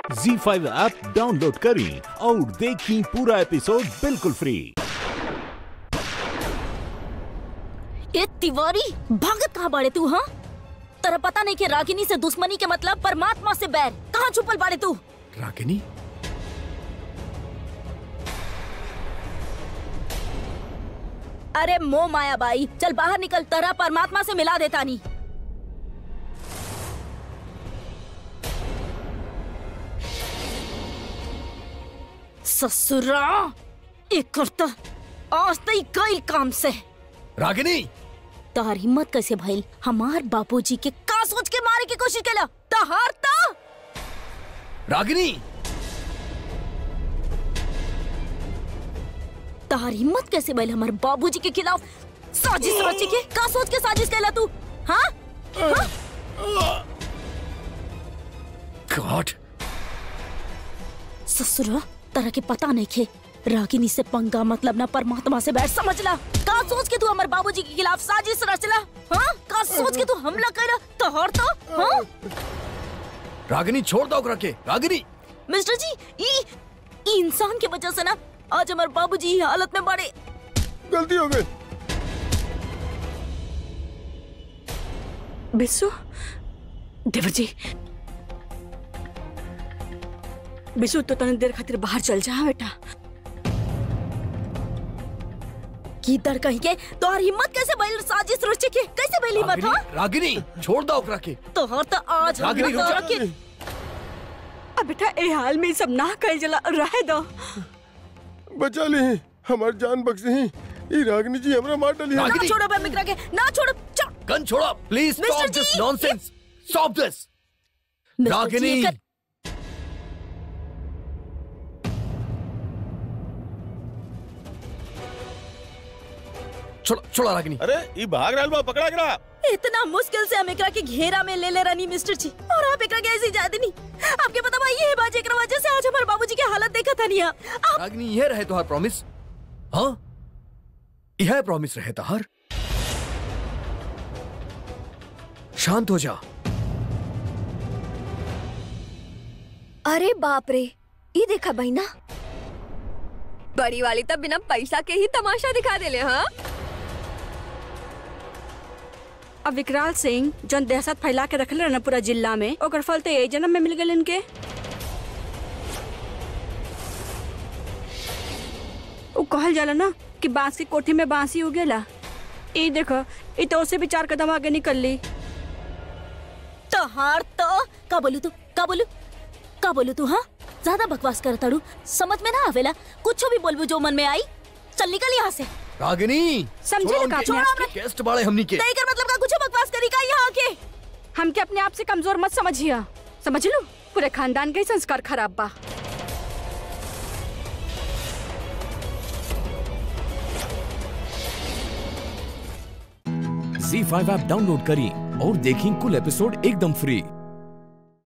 जी five app download करें और देखें पूरा एपिसोड बिल्कुल फ्री ए तिवारी भागत कहाँ बाड़े तू हाँ तेरा पता नहीं कि रागिनी से दुश्मनी के मतलब परमात्मा से बैर कहाँ छुपल बाड़े तू रागिनी अरे मो माया बाई चल बाहर निकल तेरा परमात्मा से मिला देता नहीं ससुरा एक करता आज तई कई काम से रागिनी तहार हिम्मत कैसे भइल हमार बाबूजी के का सोच के मारे की कोशिश केला तहार ता रागिनी तहार हिम्मत कैसे भइल हमार बाबूजी के खिलाफ साजिश रची के का सोच के साजिश कैला तू हाँ गॉड ससुरा तरह के पता नहीं खे रागिनी से पंगा मतलब ना परमात्मा से बैठ समझ ला का सोच के तू हमार बाबूजी के खिलाफ साजिश रचला हाँ का सोच के तू हमला कैला तोहर तो हाँ रागिनी छोड़ दो ओकरा के रागिनी मिस्टर जी ई ई इंसान के वजह से ना आज हमार बाबूजी ई हालत में बड़े गलती हो गई बिस्सू देवर जी बिस्सू तो तने देर खातिर बाहर चल जा बेटा की दर कहीं के तोहर हिम्मत कैसे भइल साजिश रचे के कैसे भइल हिम्मत हाँ रागिनी रागिनी छोड़ दो ओकरा के तोहर तो आज हम रागिनी, रुक तोहरा जा। के अब बेटा ए हाल में ई सब ना कल जला रहे दो बचा ली हमार जान बख्शी ई रागनी जी हमरा मार डाली है। ना रागिनी। छोड़ो बे मित्रा के ना छोड़ो चल गन छोड़ो please mister stop this ji, nonsense stop this mister Ragini ji, कर- छोड़ो छोड़ो रागिनी अरे ये भाग रहा बा पकड़ा करा इतना मुश्किल से हम एकरा के घेरा में ले ले रनी मिस्टर जी और आप एकरा के ऐसी जाते नहीं आपके पता भाई ये बात एकरा वजह से आज हमारे बाबूजी की हालत देखा था नहीं आप रागिनी यह रहे तोहार प्रॉमिस हाँ यह प्रॉमिस रहे तोहार शांत हो जा अरे बाप रे ये देखा बहिना बड़ी वाली तब बिना पैसा के ही तमाशा दिखा देले हाँ अब विकराल सिंह जौन दहशत फैला के रखले ना पूरा जिला में ओकर फल तो यही जन्म में मिल गए इनके वो कहल जाला ना कि बांस की कोठी में बांसी उगेला ई देखो ई तो उसे भी चार कदम आगे निकल ली तो हार तो का बोलू तू का बोलू का बोलू तू हाँ ज्यादा बकवास कर तड़ू समझ में ना आवेला कुछ भी बोलबू जो मन में आई चल निकल यहाँ से रागिनी समझे छोड़ो ना उनके- अपने आप उनके गेस्ट बाड़े हमनी के नहीं कर मतलब का कुछ बकवास करी का यहाँ आके हमके अपने आप से कमजोर मत समझिए समझ लो पूरे खानदान के ही संस्कार खराब बा झी फाइव ऐप डाउनलोड करें और देखें कुल एपिसोड एकदम फ्री